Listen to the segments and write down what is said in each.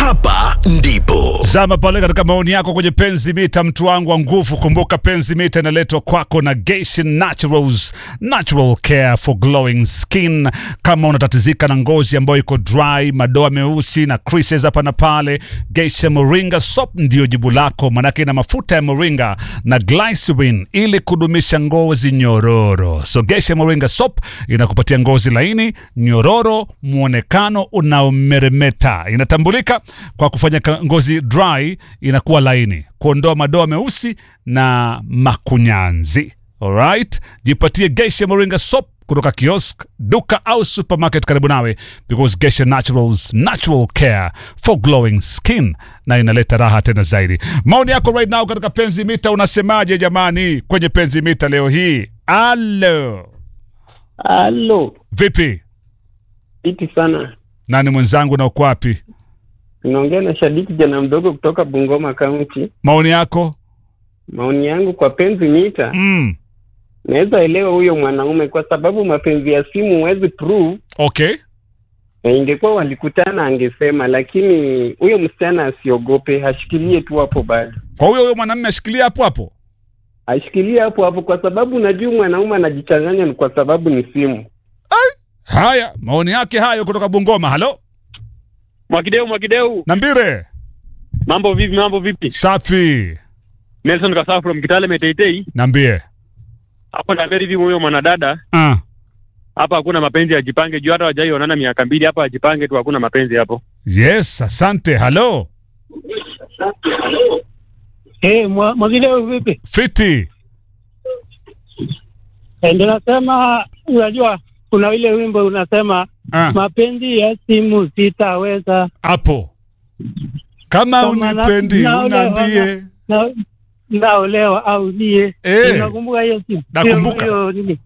hapa ndipo Zama pale katika maoni yako kwenye Penzi Mita, mtu wangu wa nguvu. Kumbuka Penzi Mita inaletwa kwako na Geisha Naturals, natural care for glowing skin. Kama unatatizika na ngozi ambayo iko dry, madoa meusi na creases hapa na pale, Geisha Moringa Soap ndio jibu lako, manake ina mafuta ya moringa na glycerin ili kudumisha ngozi nyororo. So Geisha Moringa Soap inakupatia ngozi laini, nyororo, mwonekano unaomeremeta. Inatambulika kwa kufanya ka- ngozi dry inakuwa laini, kuondoa madoa meusi na makunyanzi. Alright, jipatie Geisha Moringa Soap kutoka kiosk, duka au supermarket karibu nawe, because Geisha Naturals, natural care for glowing skin, na inaleta raha tena zaidi. Maoni yako right now katika Penzi Mita, unasemaje jamani, kwenye Penzi Mita leo hii? Alo, Halo, vipi? fiti sana. Nani mwenzangu na uko wapi? Unaongea na Shadiki jana mdogo kutoka Bungoma County. Maoni yako? Maoni yangu kwa penzi mita, Mm. naweza elewa huyo mwanaume kwa sababu mapenzi ya simu huwezi prove, Okay. na ingekuwa walikutana angesema, lakini huyo msichana asiogope, ashikilie tu hapo bado, Kwa huyo huyo mwanamume ashikilia hapo hapo. ashikilie hapo hapo, kwa sababu najua mwanaume anajichanganya ni kwa sababu ni simu. Haya, maoni yake hayo kutoka Bungoma. Halo, Mwakideu, Mwakideu, Nambire. mambo vipi? Mambo vipi? Safi. Nelson Kasaa from Kitale Meteitei. Nambie. Hapo na very vipi huyo mwanadada? Ah. Hapa hakuna mapenzi ya jipange juu hata wajaionana miaka mbili hapa ajipange tu hakuna mapenzi hapo. Yes, asante. Halo. Eh, mwa- Mwakideu vipi? Fiti. Eh, ndio nasema, unajua kuna ile wimbo unasema Ah. mapenzi ya simu sitaweza Hapo. Kama Kama na- unipendi naolewa unaambie. na naolewa au nie. Eh. Unakumbuka hiyo simu? Nakumbuka. Hiyo- hiyo nini?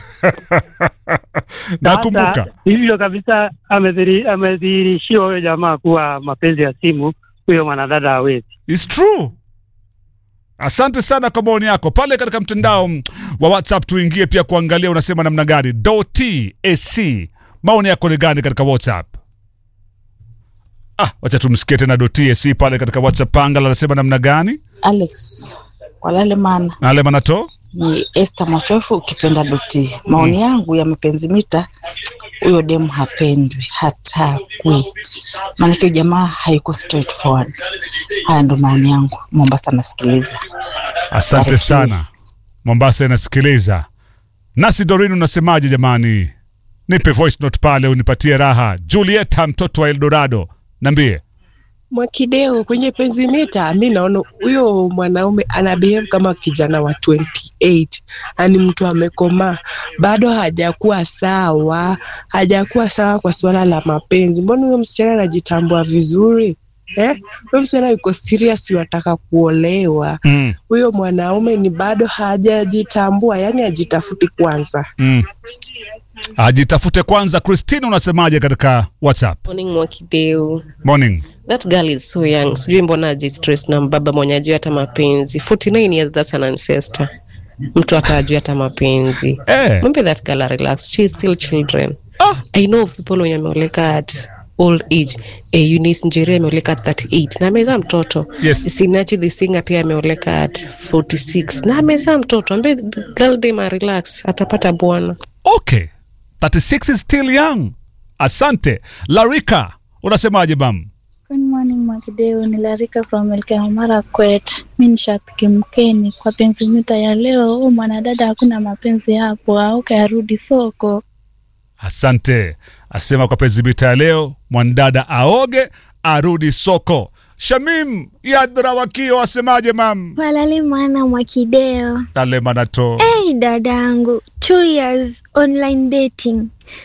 Nakumbuka. Sasa, hivyo kabisa amedhiri- amedhihirishiwa huyo jamaa kuwa mapenzi ya simu huyo mwanadada hawezi. It's true. Asante sana kwa maoni yako pale katika mtandao mm, wa WhatsApp. Tuingie pia kuangalia unasema namna gani. Dot AC, maoni yako ni gani katika WhatsApp? Ah, wacha tumsikie tena Dot AC pale katika WhatsApp. Pangala anasema namna gani? Alex walale mana Na ale manato ni Esther Machofu ukipenda doti. Maoni yangu ya mapenzi mita, huyo demu hapendwi, hatakwi, maanake huyo jamaa hayuko straightforward. Haya ndo maoni yangu. Mombasa nasikiliza. Asante Barikiwe. sana. Mombasa inasikiliza. Nasi Dorin, unasemaje jamani? Nipe voice note pale unipatie raha. Julieta, mtoto wa Eldorado, niambie. Mwakideo kwenye penzi mita, mi naona huyo mwanaume ana behave kama kijana wa 28 ani mtu amekomaa, bado hajakuwa sawa, hajakuwa sawa kwa suala la mapenzi. Mbona huyo msichana anajitambua vizuri eh? Huyo msichana yuko serious, wataka kuolewa. Mm, Huyo mwanaume ni bado hajajitambua, yani ajitafuti kwanza. mm. Ajitafute kwanza. Christine, unasemaje katika WhatsApp? Morning Mwakideu. Morning. That girl is so young. Sijui mbona ajistress na mbaba mwenye ajui hata mapenzi. 49 years that's an ancestor. Mtu hata ajui hata mapenzi. Eh. Mwambie that girl a relax. She is still children. Ah. I know of people wenye ameoleka at old age. Eh, Eunice Njeri ameoleka at 38 na amezaa mtoto. Yes. Sinachi the singer pia ameoleka at 46 na amezaa mtoto. Ambe girl dem a relax atapata bwana. Okay. 36 is still young. Asante. Larika, unasemaje bam? Good morning Mwakideu, ni Larika from Elgeyo Marakwet. Mi ni shabiki mkeni kwa penzi mita ya leo. Huu mwanadada hakuna mapenzi hapo, auke arudi soko. Asante. Asema kwa penzi bita ya leo, mwanadada aoge arudi soko. Shamim Yadra Wakio asemaje mam? Walali mwana Mwakideo. Ale manato. Hey dadangu, two years online dating.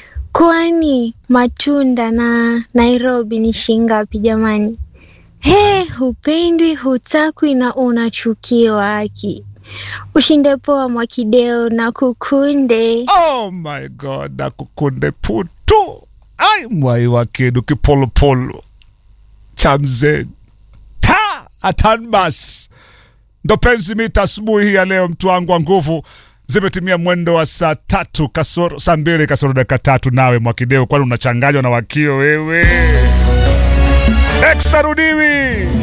Kwani matunda na Nairobi ni shingapi jamani? He, hupendwi, hutakwi na unachukiwa haki. Ushinde poa Mwakideo na kukunde. Oh my god, nakukunde putu. Ai mwai wa kedu kipolopolo. Chamze. Ta atanbas. Ndo penzi mita asubuhi hii ya leo, mtu wangu wa nguvu. Zimetimia mwendo wa saa tatu kasoro saa mbili kasoro dakika tatu. Nawe Mwakideu, kwani unachanganywa na wakio wewe? Ex arudiwi.